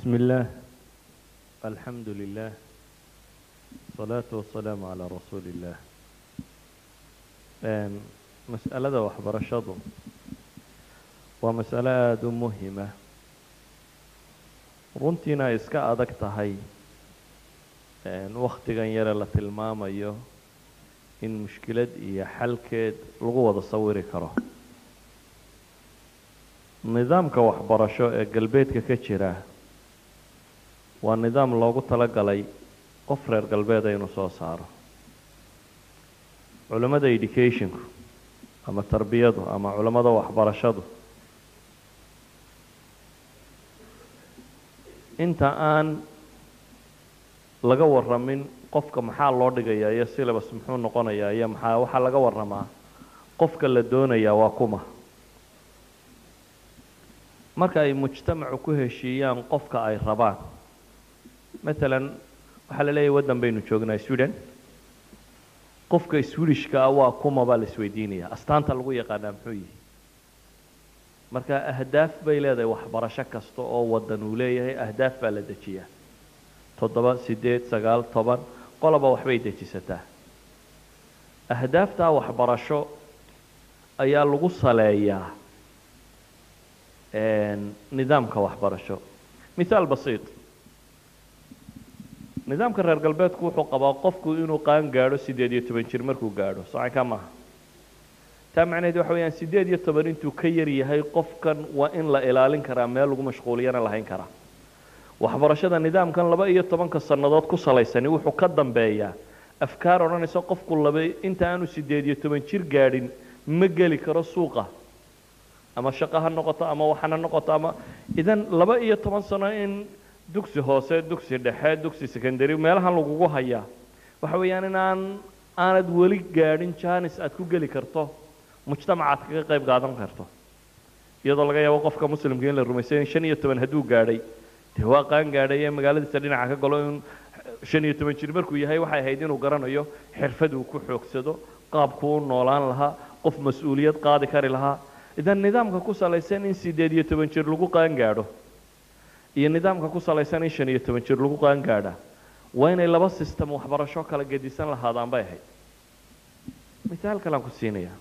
بسم الله الحمد لله الصلاة والسلام على رسول الله Een, mas'alada waxbarashadu waa mas'alo aada u muhima runtiina ay iska adag tahay wakhtigan yare la tilmaamayo in mushkilad iyo xalkeed lagu wada sawiri karo nidaamka waxbarasho ee galbeedka ka jira waa nidaam loogu talagalay qof reer galbeeda inuu soo saaro culammada educationku ama tarbiyadu ama culammada waxbarashadu inta aan laga waramin qofka maxaa loo dhigayaa iyo syllabus muxuu noqonayaa iyo maxaa waxaa laga waramaa qofka la doonayaa waa kuma marka ay mujtamacu ku heshiiyaan qofka ay rabaan matalan waxaa la leeyahay waddan baynu joognaa sweden qofka swedishka ah waa kuma baa la isweydiinaya astaanta lagu yaqaanaa muxuu yihi marka ahdaaf bay leedahay waxbarasho kasta oo waddan uu leeyahay ahdaaf baa la dejiyaa toddoba sideed sagaal toban qoloba waxbay dejisataa ahdaaftaa waxbarasho ayaa lagu saleeyaa nidaamka waxbarasho mithaal basiit nidaamka reer galbeedku wuxuu qabaa qofku inuu qaan gaadho siddeed iyo toban jir markuu gaadho socankaa maaha taa macnaheed waxa weyaan siddeed iyo toban intuu ka yar yahay qofkan waa in la ilaalin karaa meel lagu mashquuliyana lahayn karaa waxbarashada nidaamkan laba iyo tobanka sannadood ku salaysani wuxuu ka dambeeyaa afkaar odhanaysa qofku laba inta aanu siddeed iyo toban jir gaadhin ma geli karo suuqa ama shaqo ha noqoto ama waxana noqoto ama idan laba iyo toban sano in dugsi hoose dugsi dhexe dugsi secondary meelahan lagugu hayaa waxa weeyaan in aan aanad weli gaadhin janis aad ku geli karto mujtamaca aad kaga qayb qaadan karto iyadoo laga yaabo qofka muslimka in la rumaysay in shan iyo toban hadduu gaadhay dee waa qaan gaadhay ee magaaladiisa dhinaca ka galo in shan iyo toban jir markuu yahay waxay ahayd inuu garanayo xirfad uu ku xoogsado qaabku u noolaan lahaa qof mas-uuliyad qaadi kari lahaa idan nidaamka ku salaysan in siddeed iyo toban jir lagu qaan gaadho iyo nidaamka ku salaysan in shan iyo toban jir lagu qaan gaadha waa inay laba system waxbarasho kala gedisan lahaadaan bay ahayd mithaal kalean ku siinayaa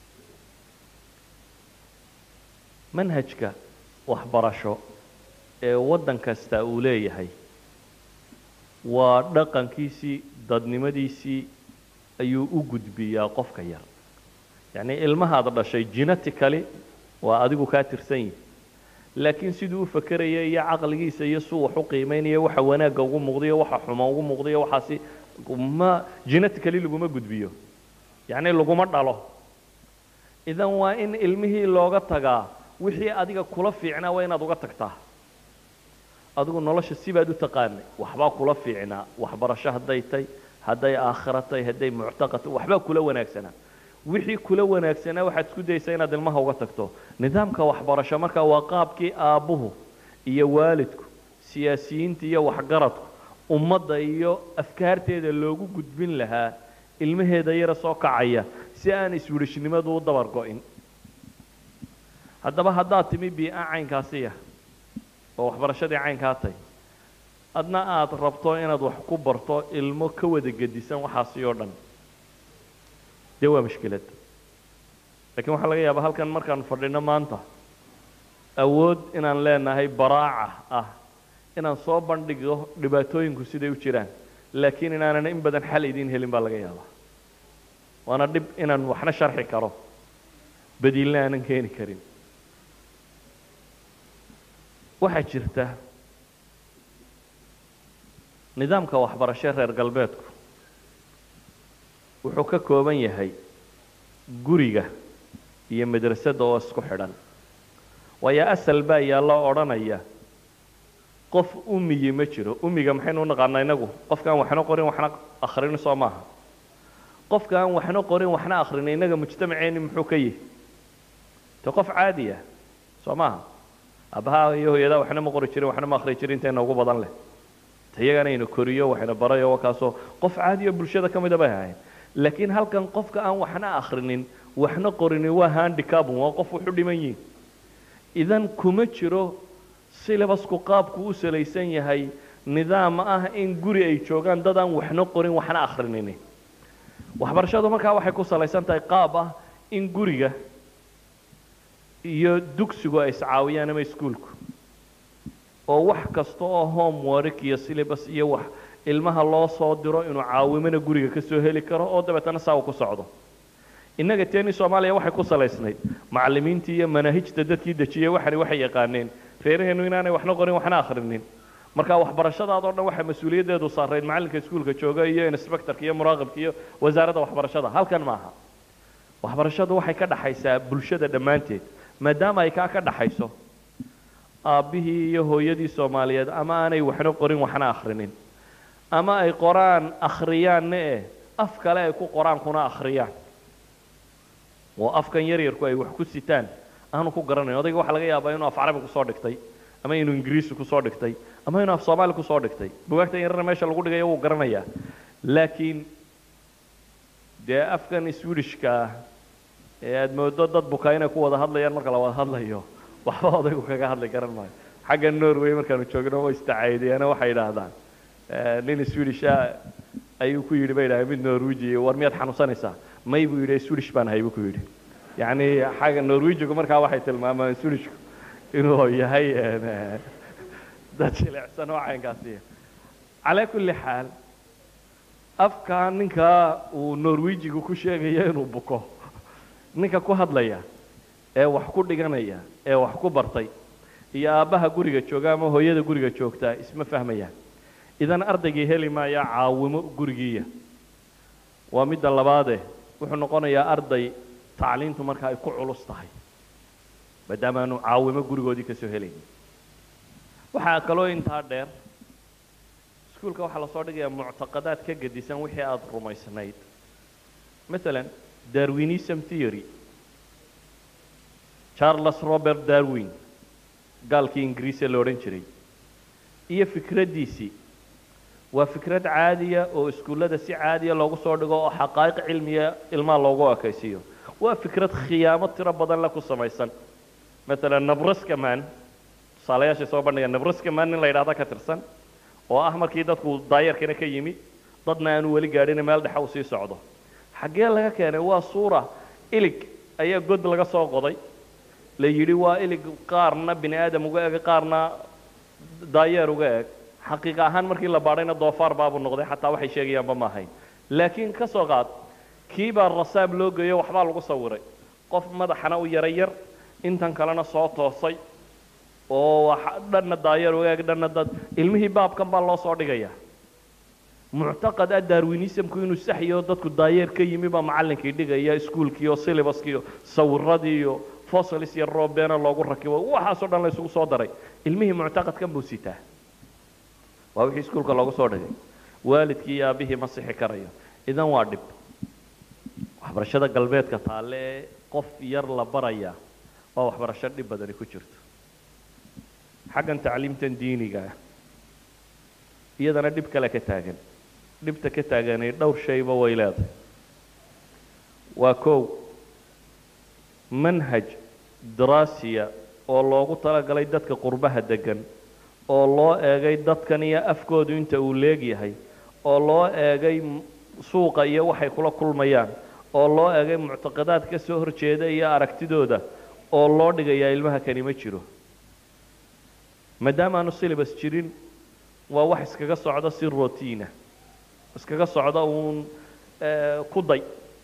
manhajka waxbarasho ee waddan kasta uu leeyahay waa dhaqankiisii dadnimadiisii ayuu u gudbiyaa qofka yar yacnii ilmahaad dhashay genetically waa adigu kaa tirsan yihi laakiin siduu u fakeraya iyo caqligiisa iyo suu wax u qiimeynaya waxa wanaagga ugu muuqdayo waxa xuma ugu muuqdayo waxaasi ma genetically laguma gudbiyo yacni laguma dhalo idan waa in ilmihii looga tagaa wixii adiga kula fiicnaa waa inaad uga tagtaa adigu nolosha sibaad u taqaanay waxbaa kula fiicnaa waxbarasho hadday tay hadday aakhira tay hadday muctaqad waxbaa kula wanaagsanaa wixii kula wanaagsanaa waxaad isku daysaa inaad ilmaha uga tagto nidaamka waxbarasho markaa waa qaabkii aabbuhu iyo waalidku siyaasiyiinta iyo waxgaradku ummadda iyo afkaarteeda loogu gudbin lahaa ilmaheeda yara soo kacaya si aan iswirishnimadu u dabar go-in haddaba haddaad timi bii-a caynkaasiya oo waxbarashadii caynkaa tay adna aada rabto inaad wax ku barto ilmo ka wada gedisan waxaasi oo dhan dee waa mushkilad lakiin waxaa laga yaabaa halkan markaan fadhino maanta awood inaan leenahay baraaca ah inaan soo bandhigo dhibaatooyinku siday u jiraan laakiin inaanan in badan xal idiin helin baa laga yaabaa waana dhib inaan waxna sharxi karo badiilna aanan keeni karin waxaa jirta nidaamka waxbarasho reer galbeedku wuxuu ka kooban yahay guriga iyo madrasadda oo isku xidhan waayo asal baa yaalloo odhanaya qof umiyi ma jiro umiga maxaynu u naqaanaa inagu qofka aan waxna qorin waxna akhrinin soo maaha qofka aan waxna qorin waxna akhrinin innaga mujtamaceenni muxuu ka yihi te qof caadi ah soo maaha aabbaha iyo hooyadaa waxna ma qori jirin waxna ma akhri jirin intayna ugu badan leh te iyagana ina koriyo waxayna barayo wakaasoo qof caadi oo bulshada ka mida bay ahayn laakiin halkan qofka aan waxna akhrinin waxna qorinin waa handicabun waa qof wuxu dhiman yihin idan kuma jiro silabasku qaabku u salaysan yahay nidaam ah in guri ay joogaan dad aan waxna qorin waxna akrinini waxbarashadu markaa waxay ku salaysan tahay qaab ah in guriga iyo dugsigu ay iscaawiyaan ama iskuulku oo wax kasta oo homework iyo syllabus iyo wax ilmaha loo soo diro inuu caawimana guriga ka soo heli karo oo dabeetana saa uu ku socdo innaga teeni soomaaliya waxay ku salaysnayd macallimiintii iyo manaahijta dadkii dejiyey waxani waxay yaqaaneen reeraheennu inaanay waxna qorin waxna akhrinin marka waxbarashadaadoo dhan waxaa mas-uuliyaddeedu saarayd macallinka iskuulka jooga iyo inspectorka iyo muraaqibka iyo wasaaradda waxbarashada halkan maaha waxbarashadu waxay ka dhaxaysaa bulshada dhammaanteed maadaama ay kaa ka dhaxayso aabbihii iyo hooyadii soomaaliyeed ama aanay waxna qorin waxna akhrinin ama ay qoraan akhriyaanna eh af kale ay ku qoraan kuna akhriyaan oo afkan yaryarku ay wax ku sitaan aanu ku garanayn odayga waxaa laga yaabaa inuu af carabi kusoo dhigtay ama inuu ingiriisi kusoo dhigtay ama inuu af soomaali kusoo dhigtay bugaagtan yarana meesha lagu dhigayo wuu garanayaa laakiin dee afkan swedishka ah ee aada moodo dad bukaa inay ku wada hadlayaan marka la wada hadlayo waxba odaygu kaga hadli garan maayo xagga norway markaanu joogno way istacaadeena waxay idhaahdaan nin swedish ah ayuu ku yidhi bay idhahdeen mid norweji war miyaad xanuunsanaysaa may buu yidhi swedish baan ahay buu ku yidhi yacni xagga norwejigu markaa waxay tilmaamaan swedishku inuu yahay dad jilicsan oo caynkaasiya calaa kulli xaal afka ninka uu norwejigu ku sheegayo inuu buko ninka ku hadlaya ee wax ku dhiganaya ee wax ku bartay iyo aabbaha guriga jooga ama hooyada guriga joogtaa isma fahmayaan idan ardaygii heli maaya caawimo gurigiiya waa midda labaade wuxuu noqonayaa arday tacliintu marka ay ku culus tahay maadaama aanu caawimo gurigoodii ka soo helaynin waxaa kaloo intaa dheer iskuulka waxaa lasoo dhigayaa muctaqadaad ka gedisan wixii aada rumaysnayd maalan darwinism theory charles robert darwin gaalkii ingiriise la odhan jiray iyo fikraddiisii waa fikrad caadiya oo iskuullada si caadiya loogu soo dhigo oo xaqaa'iq cilmiya ilmaha loogu ekaysiiyo waa fikrad khiyaamo tiro badan la ku samaysan maalan nabraska man tusaalayaashay soo bandhiga nabraska man nin la yidhahda ka tirsan oo ah markii dadku daayarkana ka yimi dadna aanu weli gaadhin meel dhexa uu sii socdo xaggee laga keenay waa suura ilig ayaa god laga soo qoday la yidhi waa ilig qaarna bini aadam uga eg qaarna daayeer uga eg xaqiiqa ahaan markii la baadhayna doofaar baabuu noqday xataa waxay sheegayaanba ma ahayn laakiin ka soo qaad kii baa rasaab loo geeyo waxbaa lagu sawiray qof madaxana u yara yar intan kalena soo toosay oo dhanna daayeer uga eg dhanna dad ilmihii baabkan baa loo soo dhigayaa muctaqad ah darwinismku inuu saxyo dadku daayeer ka yimi baa macallinkii dhigaya iskuulkii iyo syllabuskii iyo sawiradii iyo fossilis iyo roobena loogu rakibo waxaasoo dhan la isugu soo daray ilmihii muctaqadkan buu sitaa waa wixii iskuulka loogu soo dhigay waalidkii iyo aabihii ma sixi karayo idan waa dhib waxbarashada galbeedka taalle ee qof yar la baraya waa waxbarasho dhib badani ku jirto xaggan tacliimtan diiniga ah iyadana dhib kale ka taagan dhibta ka taaganay dhowr shayba way leedahay waa kow manhaj daraasiya oo loogu talagalay dadka qurbaha degan oo loo eegay dadkan iyo afkoodu inta uu leegyahay oo loo eegay suuqa iyo waxay kula kulmayaan oo loo eegay muctaqadaad ka soo horjeeda iyo aragtidooda oo loo dhigayaa ilmaha kani ma jiro maadaama aanu syllabus jirin waa wax iskaga socda si rotiina iskaga socda uun ku day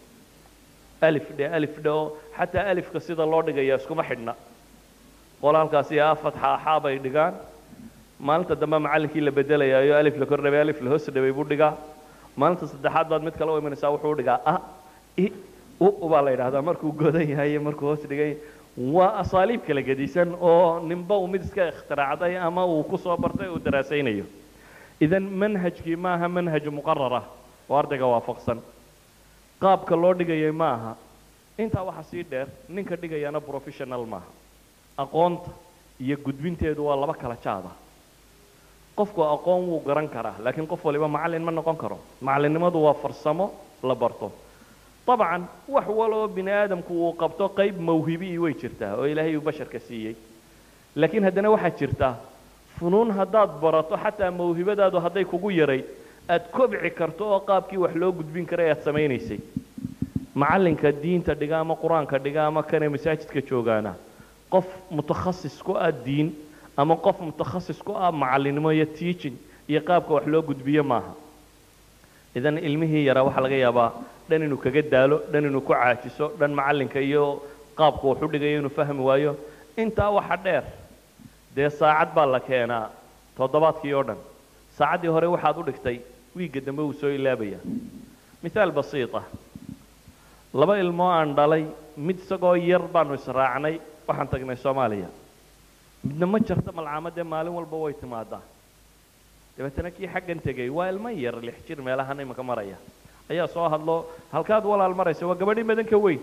alif dhe alif dhe oo xataa alifka sida loo dhigaya iskuma xidhna qol halkaasi a fatxa axaa bay dhigaan maalinta dambe macallinkii la bedelayaayo alif la kor dhabay alif la hoos dhabay buu dhigaa maalinta saddexaad baad mid kale u imanaysaa wuxuu dhigaa a i u baa la yidhahdaa markuu godan yahay iyo markuu hoos dhigay waa asaaliib kala gedisan oo ninba uu mid iska ikhtiraacday ama uu ku soo bartay uu daraasaynayo idan manhajkii ma aha manhaj muqarar ah oo ardayga waafaqsan qaabka loo dhigayay ma aha intaa waxaa sii dheer ninka dhigayana professional maaha aqoonta iyo gudbinteedu waa laba kala jaada qofku aqoon wuu garan karaa laakiin qof waliba macallin ma noqon karo macallinnimadu waa farsamo la barto dabcan wax waloo bini aadamku uu qabto qayb mawhibii way jirtaa oo ilaahay uu basharka siiyey laakiin haddana waxaa jirta funuun haddaad barato xataa mawhibadaadu hadday kugu yarayd aad kobci karto oo qaabkii wax loo gudbin karay aad samaynaysay macallinka diinta dhiga ama qur-aanka dhiga ama kanee masaajidka joogaana qof mutakhasis ku ah diin ama qof mutakhasis ku ah macallinimo iyo teaching iyo qaabka wax loo gudbiyo maaha idan ilmihii yaraa waxaa laga yaabaa dhan inuu kaga daalo dhan inuu ku caajiso dhan macallinka iyo qaabka wax u dhigayo inuu fahmi waayo intaa waxa dheer dee saacad baa la keenaa toddobaadkii oo dhan saacaddii hore waxaad u dhigtay wiigga dambe wuu soo ilaabaya mithaal basiita laba ilmoo aan dhalay mid isagoo yar baanu israacnay waxaan tagnay soomaaliya midna ma jarto malcaamadee maalin walba way timaadaa dabeetana kii xaggan tegay waa ilmo yar lix jir meelahan imanka maraya ayaa soo hadlo halkaad walaal maraysa waa gabadhii madanka weyn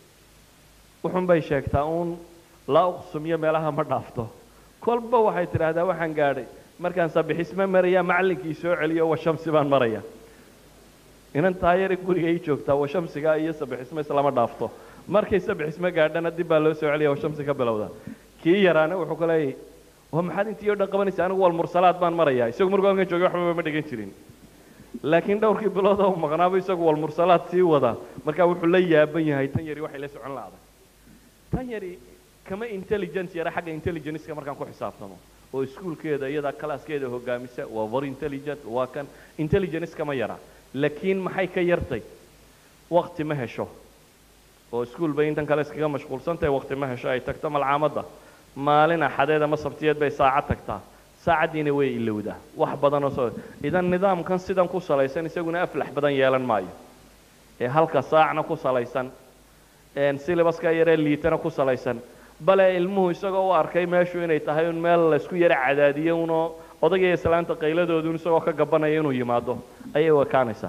wuxun bay sheegtaa uun laa uqsumiyo meelaha ma dhaafto kolba waxay tidhaahdaa waxaan gaadhay markaan sabixisme maraya macallinkii soo celiyo washamsi baan maraya inan taayari guriga ii joogtaa washamsiga iyo sabixisme islama dhaafto markay sabixisme gaadhana dib baa loo soo celiya washamsi ka bilowda kii yaraana wuxuu ku leeyahy waa maxaad intii oo dhan qabanaysa anigu walmursalaad baan marayaa isagu markuu halkan joogay waxbaba ma dhigan jirin laakiin dhowrkii bilood oo maqnaaba isagu walmursalaad sii wada markaa wuxuu la yaaban yahay tan yari waxay la socon la'day tan yari kama intelligence yara xagga intelligenceka markaan ku xisaabtamo oo iskuulkeeda iyada classkeeda hogaamisa waa very intelligent waa kan intelligence kama yara laakiin maxay ka yartay wakti ma hesho oo iskuul bay intan kale iskaga mashquulsantahay wakti ma hesho ay tagto malcaamadda maalin axadeed ama sabtiyeed bay saacad tagtaa saacaddiina way ilowdaa wax badan oo soo idan nidaamkan sidan ku salaysan isaguna aflax badan yeelan maayo ee halka saacna ku salaysan syllabaska yaree liitana ku salaysan bale ilmuhu isagoo u arkay meeshu inay tahay un meel laysku yaro cadaadiyo unoo odagaiyo islaanta qayladoodu isagoo ka gabanaya inuu yimaado ayay u ekaanaysaa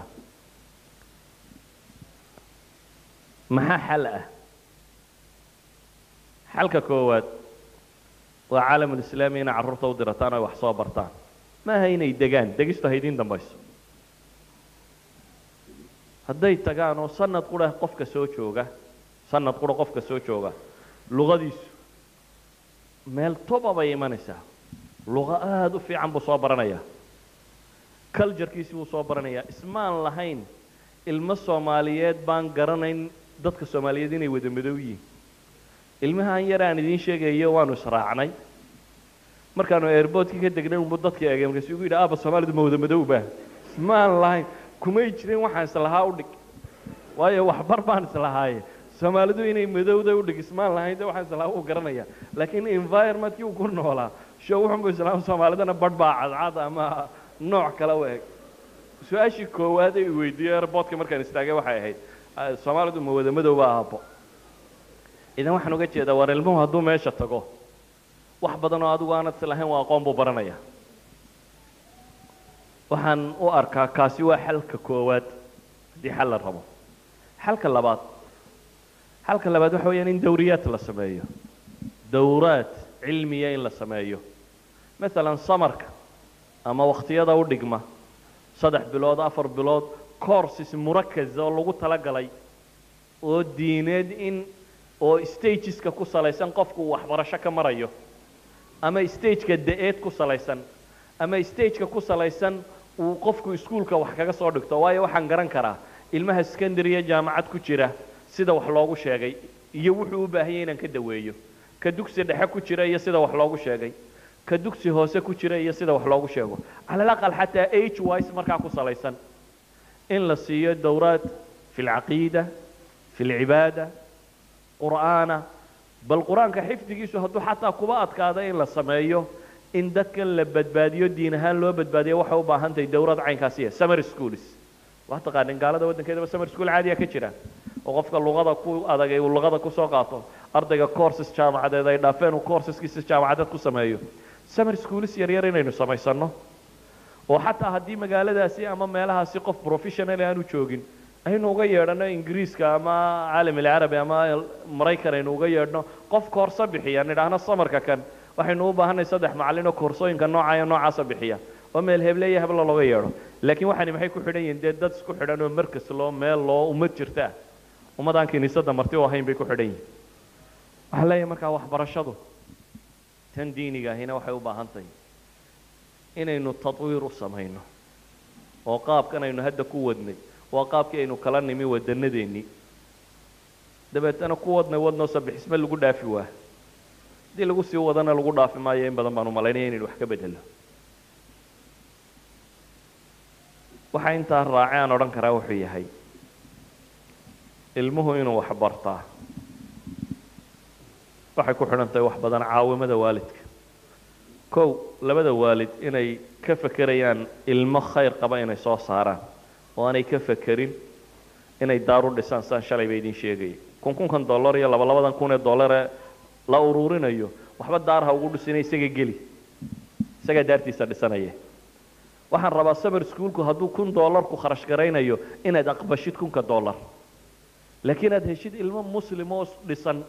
maxaa xal ah xalka koowaad waa caalamulislaami inay carruurta u dirataan o ay wax soo bartaan maaha inay degaan degistu haydiin dambayso hadday tagaan oo sanad qura qofka soo jooga sanad qura qofka soo jooga luqadiisu meel toba bay imanaysaa luqa aada u fiican buu soo baranayaa culturekiisi wuu soo baranayaa ismaan lahayn ilmo soomaaliyeed baan garanayn dadka soomaaliyeed inay wada madow yihiin ilmahan yar aan idiin sheegayo waanu israacnay markaanu airboortkii ka degnay unbu dadkii eegay markaasu igu yidhi aaba soomaalidu ma wada madowba ismaan lahayn kumay jirin waxaan islahaa u dhig waayo waxbar baan islahaaye soomaalidu inay madowda u dhig ismaan lahayn de waxaan islahaa uu garanaya laakiin environmentkii uu ku noolaa sho wuxunbu islaam soomaalidana badh baa cadcad ama nooc kale u eg su-aashii koowaad ee i weydiiyey airboortka markaan istaagay waxay ahayd soomaalidu ma wada madowba aabo idan waxaan uga jeedaa war ilmuhu hadduu meesha tago wax badan oo adigu aanad islahayn waa aqoon buu baranaya waxaan u arkaa kaasi waa xalka koowaad haddii xal la rabo xalka labaad xalka labaad waxa weeyaan in dawriyaad la sameeyo dawraad cilmiya in la sameeyo maalan samarka ama wakhtiyada u dhigma saddex bilood afar bilood courses murakaz oo lagu talagalay oo diineed in oo stageska ku salaysan qofku uu waxbarasho ka marayo ama stageka da-eed ku salaysan ama stageka ku salaysan uu qofku iskuulka wax kaga soo dhigto waayo waxaan garan karaa ilmaha secondary-ya jaamacad ku jira sida wax loogu sheegay iyo wuxuu u baahanyay inaan ka daweeyo ka dugsi dhexe ku jira iyo sida wax loogu sheegay ka dugsi hoose ku jira iyo sida wax loogu sheego cala alaqal xataa age wise markaa ku salaysan in la siiyo dowraad fi lcaqiida fi lcibaada qur'aana bal qur-aanka xifdigiisu hadduu xataa kuba adkaado in la sameeyo in dadkan la badbaadiyo diin ahaan loo badbaadiyo waxay u baahan tahay dowrad caynkaasiya summer schools waa taqaanin gaalada waddankeedaba summer school caadiya ka jira oo qofka luqada ku adagay uu luqada kusoo qaato ardayga courses jaamacadeed ay dhaafeen uu courseskiisa jaamacadeed ku sameeyo summer schools yaryar inaynu samaysano oo xataa haddii magaaladaasi ama meelahaasi qof professional aanu joogin aynu uga yeedhano ingiriiska ama caalam alcarabi ama maraykan aynu uga yeedhno qof koorso bixiya nidhaahno samarka kan waxaynu u baahanay saddex macallin oo koorsooyinka nooca iyo noocaasa bixiya oo meel hebleeya heblo looga yeedho laakiin waxaani maxay ku xidhan yihiin dee dad isku xidhan oo markas loo meel loo ummad jirta ah ummadaan kiniisadda marti u ahayn bay ku xidhan yihiin waxaan leeyahay markaa waxbarashadu tan diiniga ahina waxay u baahan tahay inaynu tadwiir u samayno oo qaabkan aynu hadda ku wadnay waa qaabkii aynu kala nimi wadanadeennii dabeetana ku wadnay wadnoo sabixisme lagu dhaafi waa haddii lagu sii wadana lagu dhaafi maayo in badan baan u malaynaya inaynu wax ka bedelo waxaa intaa raace aan odhan karaa wuxuu yahay ilmuhu inuu wax bartaa waxay ku xidhan tahay wax badan caawimada waalidka kow labada waalid inay ka fekerayaan ilmo khayr qaba inay soo saaraan oo aanay ka fekerin inay daar u dhisaan saan shalay ba idin sheegaya kun kunkan dollar iyo laba labadan kun ee dollare la ururinayo waxba daarha ugu dhisina isaga geli isagaa daartiisa dhisanaya waxaan rabaa sabar schoolku hadduu kun dollar ku kharash garaynayo inaad aqbashid kunka dollar laakiin aad heshid ilmo muslim oo dhisan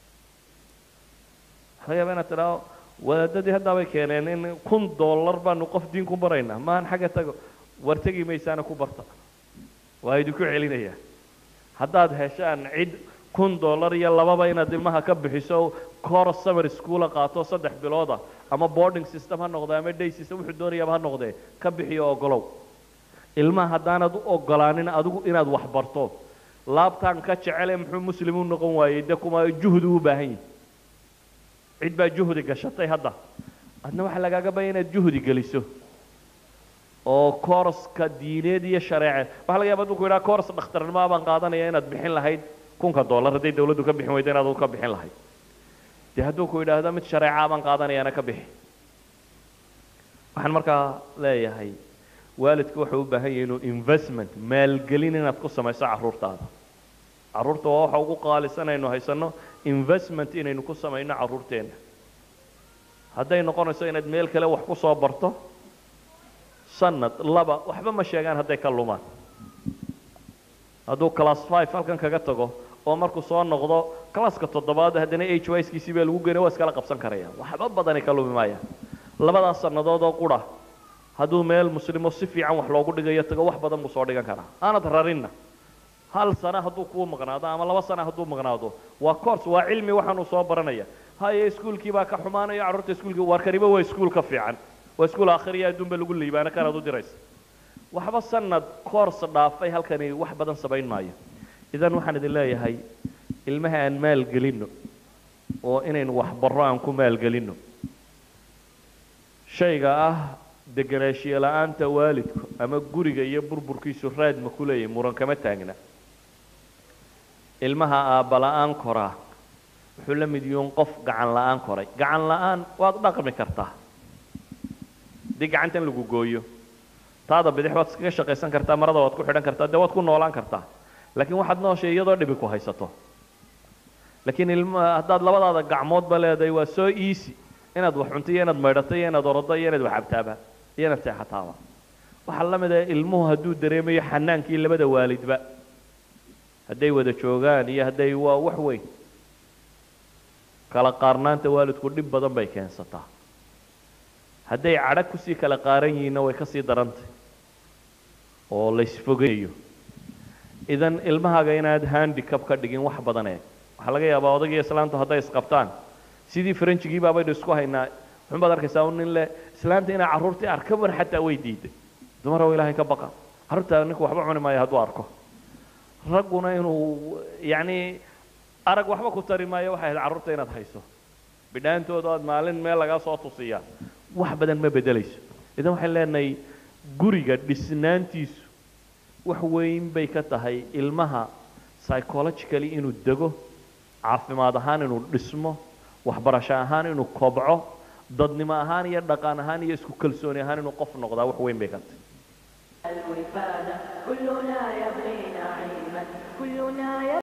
waxaa laga yaaba inaad tidhaho wadaadadii haddaabay keeneen in kun dollar baanu qof diin ku baraynaa maahan xagga tago war tegi maysaana ku barta waa idinku celinaya haddaad heshaan cid kun dollar iyo lababa inaad ilmaha ka bixiso course summer schoola qaato saddex bilooda ama boarding system ha noqde ama day system wuxuu doonayaaba ha noqdee ka bixiyo ogolow ilmaha haddaanad u ogolaanin adigu inaad wax barto laabtaan ka jecele muxuu muslim u noqon waayey de kuma juhdi u baahan yihi cid baa juhdi gashatay hadda adna waxaa lagaaga baya inaad juhdi geliso oo kooraska diineed iyo shareece waxaa laga yaba aduu ku yidhaha kooras dhakhtarnimoa baan qaadanaya inaad bixin lahayd kunka dollar hadday dawladdu ka bixin weyda inaad ka bixin lahayd dee hadduu ku yidhaahdo mid shareeca baan qaadanayaana ka bixi waxaan markaa leeyahay waalidku wuxuu u baahan yahay inuu investment maalgelin inaad ku samayso carruurtaada carruurta waa waxa ugu qaalisan aynu haysanno investment inaynu ku samayno carruurteenna hadday noqonayso inaad meel kale wax ku soo barto sanad laba waxba ma sheegaan hadday ka lumaan hadduu class five halkan kaga tago oo markuu soo noqdo classka toddobaad haddana h y skiisii baa lagu geynay waa iskala qabsan karaya waxba badani ka lumi maaya labadaas sannadood oo qura hadduu meel muslimo si fiican wax loogu dhigayo tago wax badan buu soo dhigan karaa aanad rarinna hal sana hadduu kuu maqnaado ama laba sana hadduu maqnaado waa course waa cilmi waxaanuu soo baranaya haye iskuulkii baa ka xumaanaya carruurta iskuulkii waar kaniba waa iskuul ka fiican waa iskuul aakhiriya adduunba lagu liibaana kanaad u diraysa waxba sanad course dhaafay halkani wax badan samayn maayo idan waxaan idin leeyahay ilmaha aan maalgelinno oo inaynu waxbarro aan ku maalgelinno shayga ah degenaanshiye la-aanta waalidku ama guriga iyo burburkiisu raad ma ku leeyahay muran kama taagna ilmaha aabba la-aan koraa wuxuu la mid yuun qof gacan la-aan koray gacan la-aan waad dhaqmi kartaa haddii gacantan lagu gooyo taada bidix waad iskaga shaqaysan kartaa marada waad ku xidhan kartaa dee waad ku noolaan kartaa laakiin waxaad nooshay iyadoo dhibi ku haysato laakiin ilma haddaad labadaada gacmoodba leedahay waa soo easy inaad wax cunto iyo inaad maydhato iyo inaad orodo iyo inaad wax cabtaaba iyo inaad seexataaba waxaa la mid ah ilmuhu hadduu dareemayo xanaankii labada waalidba hadday wada joogaan iyo hadday waa wax weyn kala qaarnaanta waalidku dhib badan bay keensataa hadday cadho kusii kala qaaran yihiinna way kasii darantay oo laysfogenayo idan ilmahaaga inaad handicap ka dhigin wax badan eeg waxaa laga yaabaa odagii islaantu hadday isqabtaan sidii faranjigii baabaynu isku haynaa wuxun baad arkaysaa un nin leh islaanta inaa carruurtii arka mar xataa way diiday dumarow ilaahay ka baqa carruurtaa ninku waxba cuni maayo hadduu arko ragguna inuu yacni arag waxba ku tari maayo waxay ahayd carruurta inaad hayso bidhaantooda aad maalin meel lagaa soo tusiyaa wax badan ma bedelayso idan waxaan leenahay guriga dhisnaantiisu wax weyn bay ka tahay ilmaha psychologically inuu dego caafimaad ahaan inuu dhismo waxbarasho ahaan inuu kobco dadnimo ahaan iyo dhaqan ahaan iyo isku kalsooni ahaan inuu qof noqdaa wax weyn bay ka tahay الوفادة كلنا يبغي نعيما كلنا